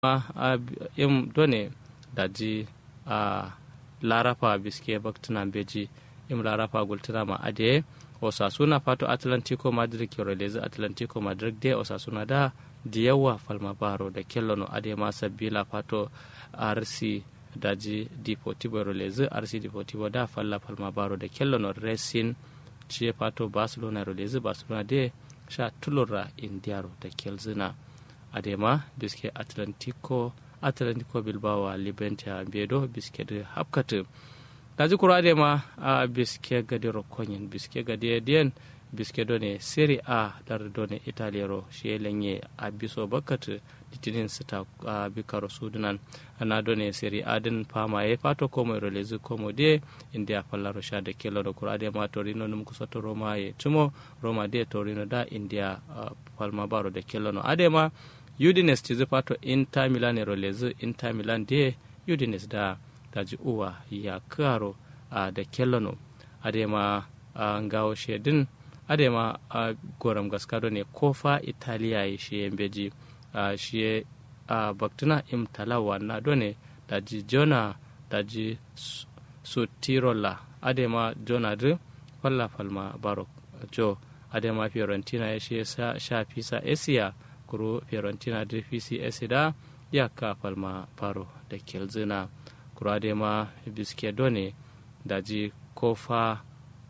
a im done daji a larafa biske baktina beji im larafa gultina ma ade osasuna fato atlantico madrid kirolezi atlantico madrid de osasuna da diyawa falma baro da kellono ade ma sabila fato rc daji deportivo rolezi rc deportivo da falla falma baro da kellono racing ce fato barcelona rolezi barcelona de sha tulura indiaro da kelzina adema biske atlantico atlantico bilbao a libenta bedo biske da hapkatu daji kuro adema a biske gadi rokonyin biske gadi diyan biske done seri a dar done italiero shi lenye a biso bakatu litinin sita a bikaro sudunan na done seri adin fama ya fato komo rolezi komo de india fallaro sha da kelo da kuro adema torino num kusato roma ya tumo roma de torino da india palma baro da kelo no adema udines ci fato inter milan e rolezi inter milan de udines da daji uwa ya karo a da kellono adema a ngawo shedin adema a goram gaskado ne kofa italiya ya shi beji a shi a baktuna im talawa na done daji jona daji sutirola adema jona de falla falma barok jo adema fiorentina ya shi sha fisa esiya kuro fiorentina de fisi da ya ka falma faro da kelzina kurade ma biske done daji kofa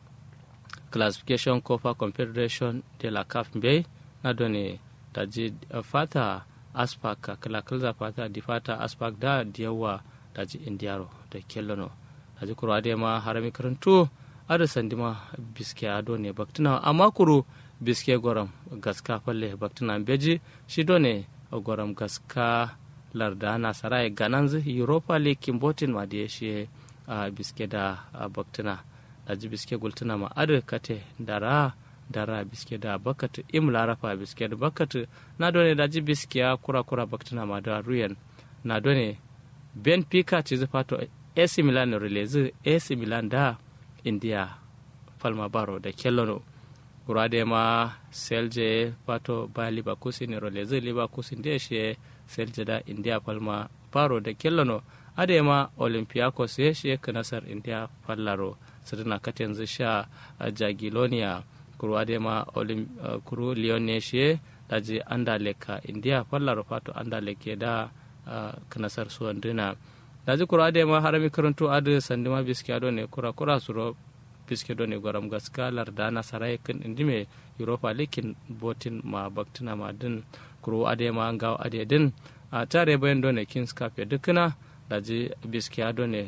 classification kofa confederation de la caf bai na done daji fata aspak kalakilza fata di fata aspak da diyawa daji indiyaro da kellono daji kurade ma harami karantu ada sandima biske ado ne baktina amma kuru biske goram gaska falle baktina beji shi done goram gaska larda nasarai gananzu europa league kimbotin ma da shi a biske da baktina da ji biske gultuna ma adu kate dara dara biske da bakatu im larafa biske da bakatu na done da ji biske ya kura kura baktina ma da ruyan na done ben pika ci fato AC Milan relezi AC Milan da India falma baro da kellono kurade ma selje fato ba libakusin relezi libakusin da shi selje da india palma paro da kellono adema olympiacos ya shi nasar india fallaro sirna katenzu sha jagilonia kuru adema kuru leon ne shi daji anda leka india fallaro fato anda leke da kanasar suwan dina daji kuru adema harami karantu adu sandima biski ado ne kura kura suro biski do ne gwaram gaska larda nasarai kan indime europa likin botin ma baktina ma din kuro ade ma ngaw ade din a tare bayan done kings cup ya dukuna da ji biskiya done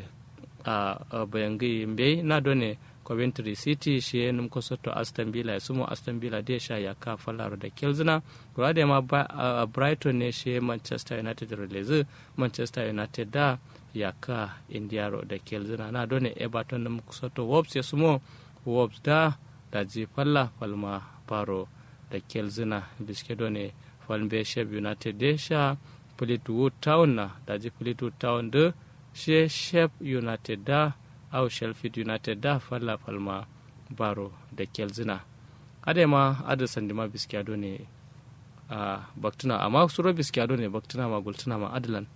a bayan gi mbe na done coventry city shi num ko soto aston villa ya sumo aston villa de sha ya ka falaro da kelzina kuro ade ma brighton ne shi manchester united release manchester united da ya ka indiaro da kelzina na done everton num ko soto wolves ya sumo wolves da da ji falla falma faro da kelzina biske done falmbe shef united de sha fleetwood town na daji fleetwood town de she shef united da au sheffield united da falla falma baro da kelzina adema ada sandima biskiado ne a baktuna amma suro biskiado ne baktuna ma gultuna ma adalan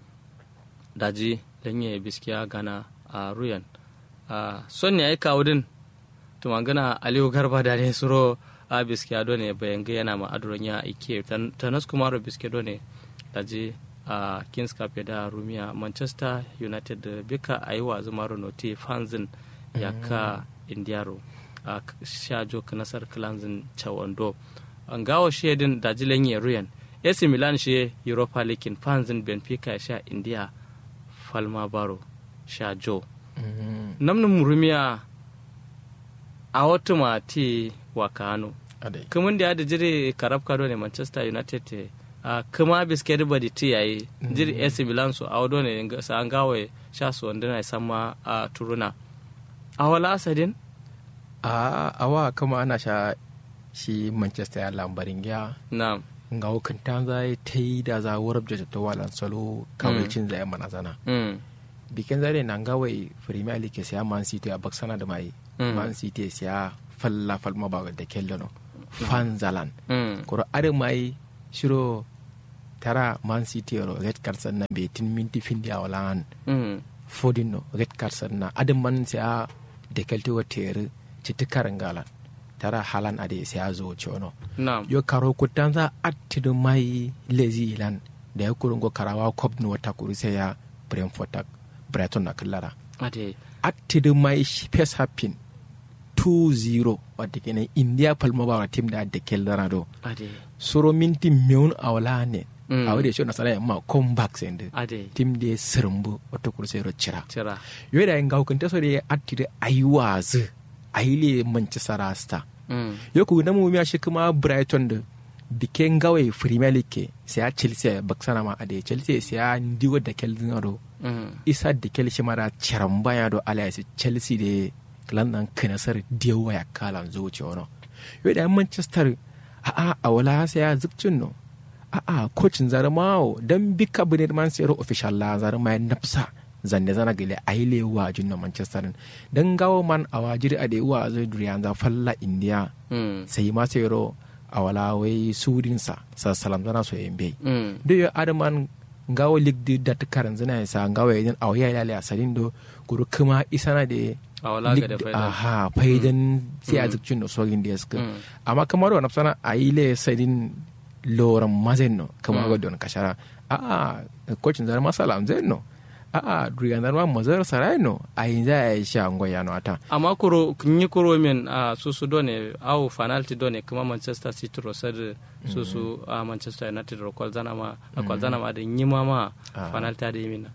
daji lanye biskiya gana a ruyan a son ne ai kawo din tumangana aliyu garba da ne suro a biskiado ne bayan ga yana ma'aduron ya ike tanas kuma ro biskiado ne daji a kings cup da rumiya manchester united da bika a yi wa zama noti fanzin ya ka indiaro a shajo nasar clanzin chawando an gawo shedin daji lenye ruyan AC Milan shi Europa League fanzin Benfica sha India Falma Baro sha Jo. Namnin rumiya a wata mati wa Kano. kuma da da jiri karab kado ne manchester united a kuma biskit badi ti yayi jiri ac milan su awdo ne sa an gawe sha su wanda na sama a turuna a wala asadin a awa kama ana sha shi manchester ya lambarin ya na ga hukunta za ta yi da za wurar da ta walan salo kawai cin zai mana zana bikin zare na gawai premier league siya man city a baksana da mai man city siya falla falma ba da kellano fanzalan kuro are mai shiro tara man city ro red card sanna be tin minti findi awalan mm fodin no red card sanna adam man sai a dekelte wa tere citi karangala tara halan ade sai a zo chono na'am yo karo kutanza attidu mai lezi ilan da ya kurungo karawa cup no wata kuru sai ya brentford tak brighton na kallara ade attidu mai space happin 2-0 wadda kenan india palma ba wa tim da da kellara do ade soro minti meun awala ne Mm. a wadda shi na sana ma comeback sende ade tim de sirmbu wata kuru sai ro cira tira yo da nga hukunta so de attidu aiwazu aile manchester rasta mm yo ku na mu shi kuma brighton da biken gawai premier league sai a chelsea baksana ma ade chelsea sai a ndigo da kelvin ado mm isa da kel shi mara charan baya do ala ya chelsea de landan kanasar dewa ya kalan zuci wono yo da manchester a a a wala sai ya zubcin no a a coachin zarmawo dan bika bune man sai official la zarma ya nafsa zanne zana gele aile wa junna manchester dan gawo man a wajiri a da wa zai duriya za falla india mm sai ma sai ro a wala wai surinsa sa salam zana so yembe mm do yo adaman ngawo ligdi dat karan zina sa ngawo yin aw ya lale asalin do guru kuma isana de a wala ga da faida aha faidan sai a zikcin da sogin da suka Mm. amma kamar wa nafsana a yi le sadin loran mazen no kama Mm. ga don kashara a a kocin zar masala amzen no a a duriyan zar ma mazar sarai no a yi za a yi sha ngoya no ata amma kuro kunyi kuro min a susu done au fanalti done kuma manchester city ro sar susu a manchester united ro kwalzana ma a kwalzana ma da nyima ma Ah. fanalti ade yimina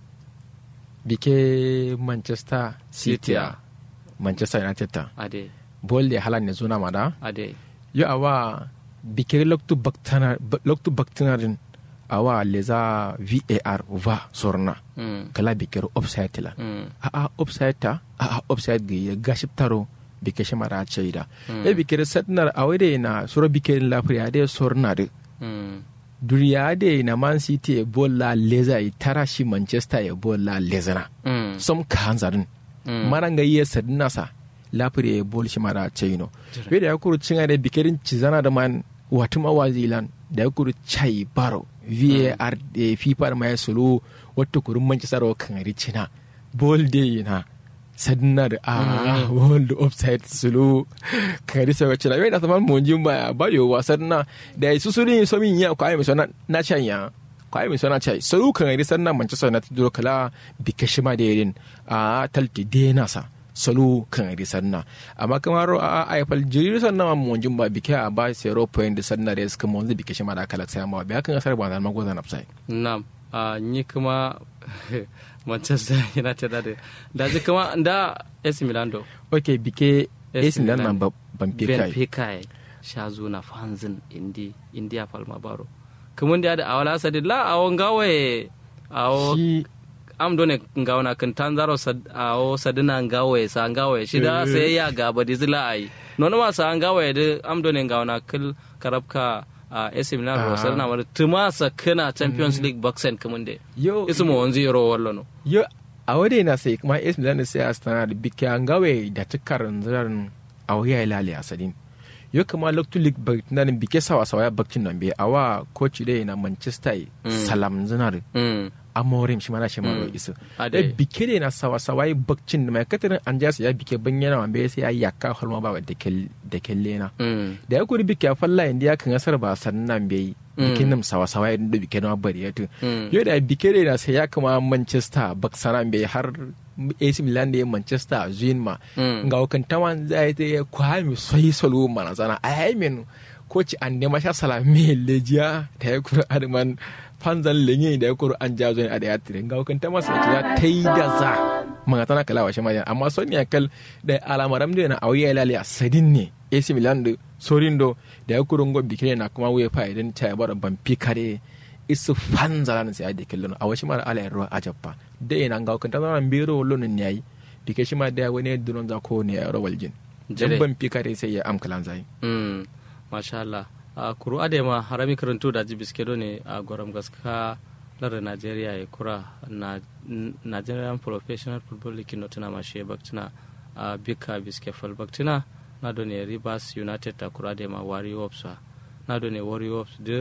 bike manchester city City, a manchester united ta ade bol de halan ne zuna mada ade yo awa bikiri loktu baktana loktu baktanarin awa leza var va sorna mm kala bikiri offside la mm a a offside ta a a offside gi gaship taro bike shimara chaida Mm. e bikiri satnar awede na suro bikiri la pri ade sorna de mm duriya de na man city e bolla leza i tara shi manchester e bolla lezana mm som kanzarin Mm. maranga iya sadina sa lafiri e bol shimara chaino Jira. weda ya kuru cinga da bikirin cizana da man watum awazilan da ya kuru chai baro var da fifa da mai solo wata kuru manchester wa kan ricina bol de na sadina da a bol da offside solo kan risa wa cina weda saman monjin ba ba yo wasan na da su su ne so min ya kwa mi sona na chanya kwa mi sona chai solo kan risa na manchester na tuduro kala bikashima da yirin a talti de nasa salo kan ri sanna amma kamar a aifal jiri sanna ma mon jumba bike a ba zero point sanna da suka mon zai bike shi ma da kala sai ma ba kan asar ba zan mago zan afsai nam a ni kuma manchester united da da ji kuma da AC Milan do okay bike AC AC Milan Milan. ma ban Ben pika Pekai sha zuna fanzin indi India Palma Baro kuma da da awala sadi la awon gawaye awo shi am done ngawna kan tanzaro sad awo sadina ngawaye sa ngawaye shida sai ya ga badi zila ai nono ma sa ngawaye de am done ngawna kil karabka a AC Milan ro Ah. sadina mar tuma sa kana Champions League boxen kamunde yo ismu wanzi ro wallo no yo a wade na sai kuma AC Milan sai a stana da bike an gawe da tukarin zaran a wuya ilali asadin yo kuma loktu league baktinan bike sawa sawa ya baktin nan be awa coach dai na Manchester salam zinar mm amorim shi mana shi maro Mm. isu Ade. da bike ne na sawa sawa yi bakcin da mai katarin an jasu ya bike ban yana wambe sai ya yaka halma ba da kel da kelle na mm da ya kuri bike a falla inda ya kan asar ba sannan bai Mm. bikin nan sawa sawa ya da bike na bari ya tu mm yau da bike ne na sai ya kama manchester baksana bai har AC Milan da ya Manchester zuyin ma mm ga wakan tawan zai ta ya kwami soyi solo mana zana a yayi min koci an nema sha salame lejiya da ya kura adman fanzan lenye da ya kura an jazo ne a da ya tire ga wakan tama sai ya ta yi da za mga tana kala washe majan amma son ya kal da alamaram da na auya lale a sadin ne AC Milan da sorin do da ya kura ngo bikine na kuma wuya fa idan ta ya bar ban kare isu fanzala sai a da kallon a washe mara ala yarwa a jappa da ina ga wakan tama biro lonin yayi dike shi ma da wani dunon za ko ne ya rawal jin Jere. jan ban kare sai ya amkalan zai mm masha Allah a kuru adema harami karantu da ji biske ne a goram gaska lar Nigeria ya kura na N- Nigerian Professional Football League no tana mashe baktina a bika biske fal baktina na do ne Rivers United ta kura adema Warriors na do ne Warriors de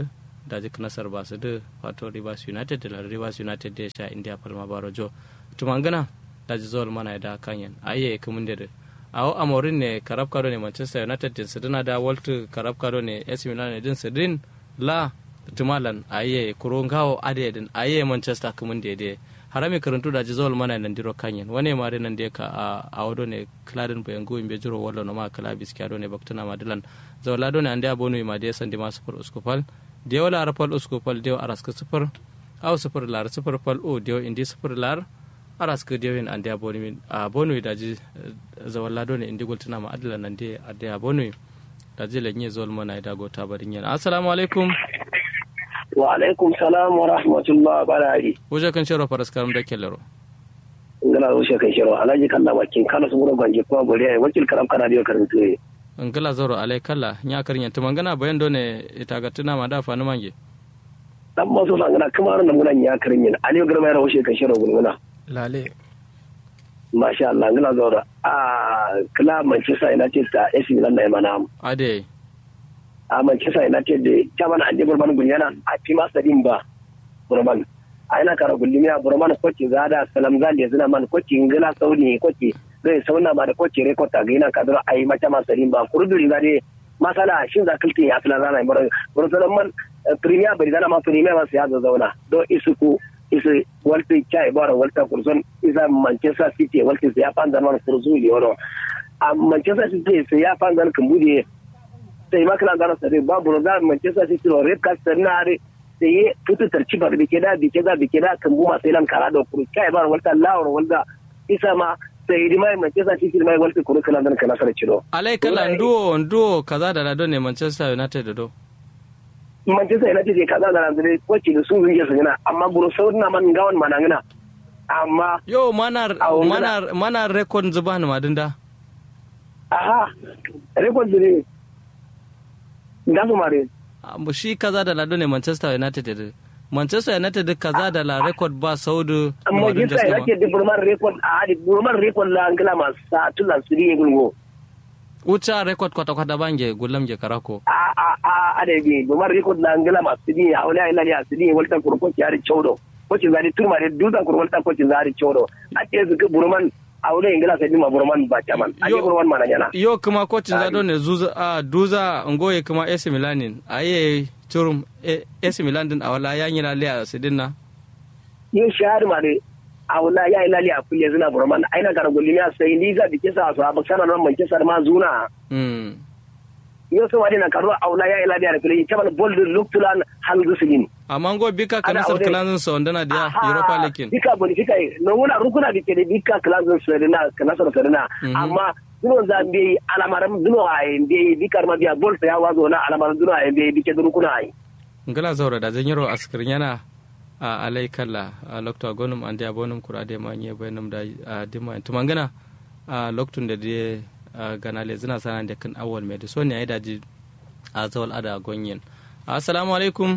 da jik nasar ba su da wato rivers united da rivers united da ya sha india palma baro jo tumangana da ji zuwa mana da kanyan aye kumin da awo amorin ne karab kado ne manchester united din sidina da walt karab kado ne ac milan din sidin la tumalan aye kurungawo ade din aye manchester kumin da ya harami karantu da ji zawal mana nan diro kanyen wane mare nan da ka a wado ne kladin bayan go imbe jiro wallo no ma kala biskiya do ne baktuna madilan zawla do ne ande abonu ma de sandi ma sufur uskupal de wala arpal uskupal de araska sufur aw sufur lar sufur pal o de indi sufur lar araska de wen ande abonu min abonu da ji zawla do ne indi gultuna ma adilan nan de ade abonu da ji lenye zawal mana da go tabarin yana assalamu alaikum wa alaikum salam wa rahmatullah barari wuje kan shiro faras karam da kellero ngala wuje kan shiro alaji kalla wakin kala su mura ganje kuma bori ai wakil karam kana dio karantu e ngala zoro alai kalla nya karnya tumangana bayan done ita ga tuna ma da fa ni mange dan ma so ngana kuma ran ngana nya karnya aliyo garma ya wuje kan shiro gulguna lale masha Allah ngala zoro a kala Manchester United ta AC Milan na mana ade a Manchester United da chairman ande burman gunyana a fi masa din ba burman a ina kara gullumi a burman kwaci zada salam zali zina man kwaci ngila sauni kwaci zai sauna ba da kwaci rekota ga ina kadar a yi mata masa din ba kurduri zade masala shin za kiltin ya tula zana bar bursalan man premier bari zana ma premier masu ya zauna do isuku isu walti chai bara walta kurson isa Manchester City walti ya fanzan man kurzu liyono a Manchester City sai ya fanzan kumbude sai ma kana gano sai babu da Manchester City no red card sanare sai tutu tarci bar bike da bike da bike da kan buma sai lan kara da kuru kai bar walta lawar walda isa ma sai di mai Manchester City mai walta kuru kana dan kana sare ciro alai kala nduo nduo kaza da lado ne Manchester United do Manchester United ke kaza da lado kwace da su zuke su gina amma buru sauna man gawan manangina amma yo manar manar manar record zuban madinda aha record ne gasu mare shi kaza da lado ne manchester united da manchester united kaza da la record ba saudu manchester united da burman record a hadi burman record la angila masu tulan su ne gulgo wuce record kwata kwata bange gulam je karako a a a a da bi burman record la angila masu ne a wani ayi ya su ne walta kurko ki hari chaudo ko ci zari turma da duza kurwalta ko ci zari chaudo a ce su burman a wurin ingila sai ma burman ba caman a yi burman mana yana yo kuma kocin zado ne zuza a duza ngoye kuma AC Milanin aye turum AC Milan din awala ya yi lalle a sidin na yin shahar ma dai awala ya yi lalle a kulle zina burman aina gara gulli ya sai ni za bike sa su abak sanar man manchester ma zuna yo so wadi na karo awala ya yi lalle a kulle caman bol luktulan hal gusulin amma ngo bika kana sar klanin so ndana dia europa league bika boni bika no wona rukuna bike de bika klanin so na kana sar sarina amma duno za mbe alamaram duno ay mbe bika ma biya bol ya wazo na alamaram duno ay mbe bike rukuna ay ngala zawra da zanyiro askir yana a alai kalla a lokto gonum ande abonum kurade ma nye bayanum da dima tumangana a loktun da de ganale zina sana da kan awal mai da so ne ai daji a zawal ada gonyen assalamu alaikum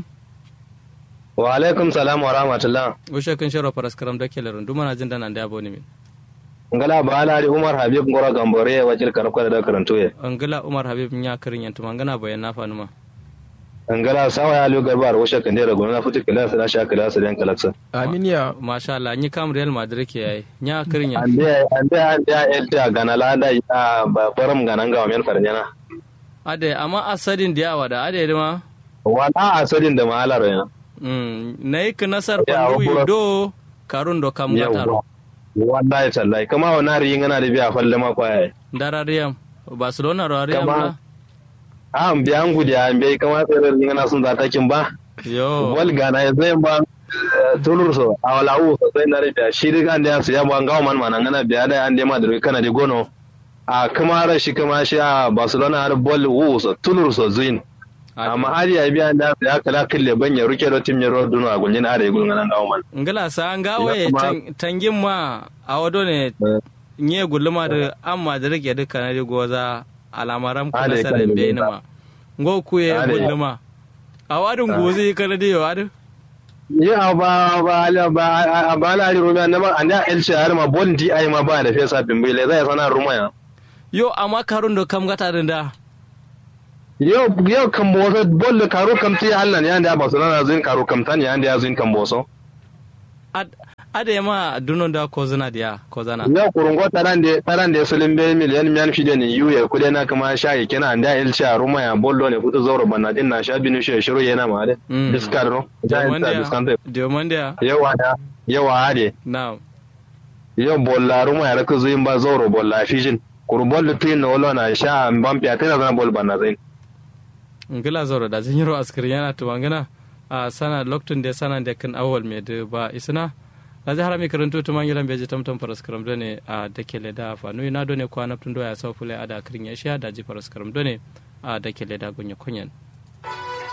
wa alaikum salam wa rahmatullah ushe kan sharo faras karam da kelerin duma na jin dana da yabo ne min ngala ba alari umar habib ngora gambore wajil karko da karanto ye ngala umar habib nya karin yantu mangana bayan na fanuma ngala sawa ya lugar bar washe kan dera gona futi kala sa sha kala sa dan kalaksa aminiya masha Allah ni kam real madrid ke yayi nya karin yan ande ande ande elta gana la da ba faram gana ga men farnyana ade amma asadin diyawa da ade ma wala asadin da mahalar yana na yi ka nasar fanduwi do karun do kam gatar wallahi tallahi kama wa nari yin ana da biya falle ma kwaya darariyam barcelona rariyam na a an biya an gudu an biya kama tsirar yin ana sun zata kin ba yo wal gana ya zai ba tulur so a wala u so sai na biya shi riga an da ya su ya ba gawa man manan ana biya da an da ma da kana da gono a kama rashi kama shi a barcelona har bol u so tulur so zuin amma har ya biya da ya kala kille ban ya ruke da tim ya ro duno a gunjin are gulun nan gawo man ngala sa an gawe tangin ma a wado ne nye guluma da amma da rike duka na goza alamaram kana sarin be ma ngo ku ye guluma a wadin gozi kana da yawa ya ba ba ba ba la ri rumiya na ma anda el shahar ma bon di ai ma ba da fesa bimbe le zai sana rumaya yo amma karun da kam gata da yau yau kan boso bolle karo kamti Allah ne yanda Barcelona zin karo kamtan yanda ya zin kan boso ade ma dunon da ko zina dia ko zana yau kurungo taran de taran de sulin be miliyan miyan fide ne yuye kude na kuma sha yake na anda ilcha ruma ya bollo ne kuto zoro banna din na sha binu shi shiru yana ma de discard no giant discount Diomondia yawa da yawa ade now yau bolla ruma ya raka zuyin ba zoro bolla fishin kurbol lutin na wala na sha ban fiya tana zana bol banna zain ngila zoro da zin yiro askir yana tuwangana a sana loktun de sana de kan awal me de ba isna na zai harami karanto tu mangilan beji tamtam faras karam done a dakele da fa nui na done kwana tun doya sau fule ada kirin ya sha da ji faras karam done a dakele da gunya kunyan